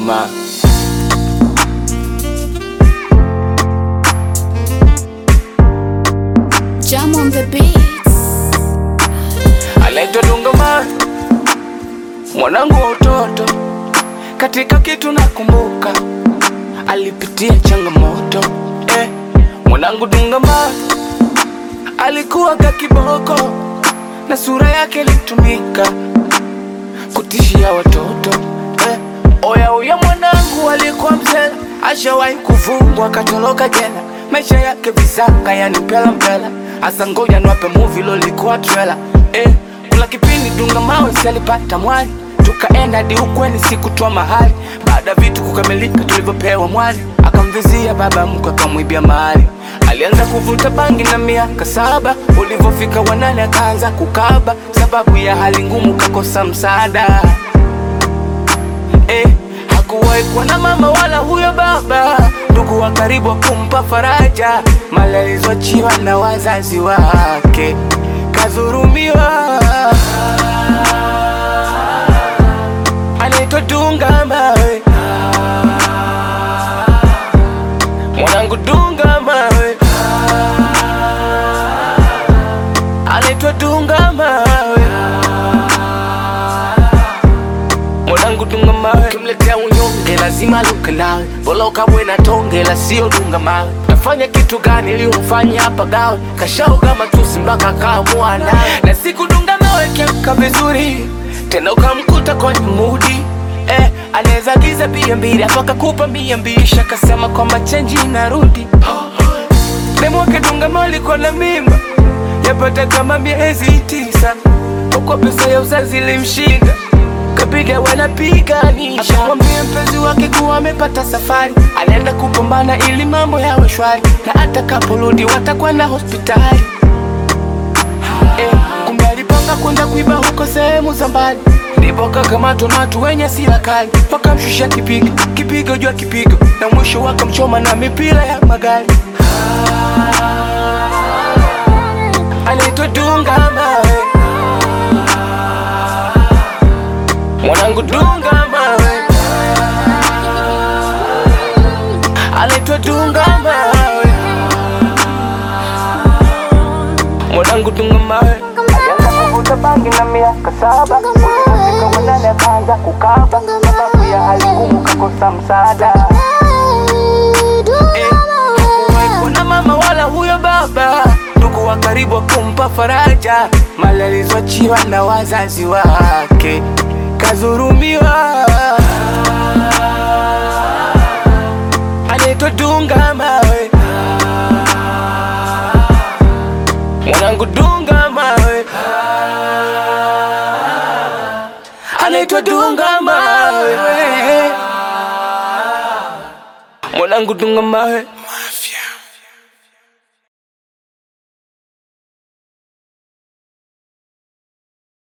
mawe. Jam on the beats. anaitwa Dunga Mawe, mwanangu wa utoto. Katika kitu nakumbuka, alipitia changamoto eh. Mwanangu Dunga Mawe alikuwa ka kiboko na sura yake ilitumika kutishia watoto eh. Oya oya, mwanangu alikuwa mzee, ashawahi kufungwa akatoroka jela, maisha yake visanga, yani mpela mpela. Asa ngoja niwape movie lolikuwa trailer eh. Kuna kipindi Dunga Mawe si alipata mwali, tukaenda hadi ukweni sikutoa mahali. Baada ya vitu kukamilika, tulivyopewa mwali, akamvizia baba mkwe, akamwibia mahali. Alianza kuvuta bangi na miaka saba, ulivyofika wanane akaanza kukaba, sababu ya hali ngumu kakosa msaada eh, hakuwahi kuwa na mama wala huyo baba, ndugu wa karibu wa kumpa faraja, mali alizoachiwa na wazazi wake, kadhurumiwa. Anaitwa Dunga Mawe, mwanangu Dunga Mawe, anaitwa Dunga Mawe mwanangu Dunga Mawe, kimletea unyonge lazima luke nawe, bora ukabwe na tonge la sio Dunga Mawe. Nafanya kitu gani ili umfanye hapa gawe, kashaoga matusi mpaka kaamua nawe, na siku Dunga Mawe kiamka vizuri tena ukamkuta kwenye mudi eh, anaweza giza bia mbili afu akakupa mia mbili shakasema kwamba chenji inarudi demu wake Dunga Mawe alikuwa na mimba yapata kama miezi tisa, huko pesa ya uzazi ilimshinda kapiga wanapiganisha, akamwambia mpenzi wake kuwa amepata safari, anaenda kupambana ili mambo yawe shwari, na atakaporudi watakwenda hospitali. Eh, kumbe alipanga kwenda kuiba huko sehemu za mbali, ndipo kakamatwa na watu wenye sila kali, wakamshusha kipigo kipigo juu ya kipigo, na mwisho wakamchoma na mipira ya magari. Anaitwa Dunga Mawe, mwanangu Dunga Mawe, anaitwa Dunga Mawe, mwanangu Dunga Mawe. Alianza kuvuta bangi na miaka saba, ulipofika wanane akaanza kukaba, sababu ya hali ngumu kakosa msaada. Eh, hakuwahi kuwa na mama wala huyo baba, ndugu wa karibu wa kumpa faraja, mali alizoachiwa na wazazi wake, kadhurumiwa. Anaitwa Dunga Mawe, mwanangu Dunga Mawe, anaitwa Dunga Mawe, mwanangu Dunga Mawe.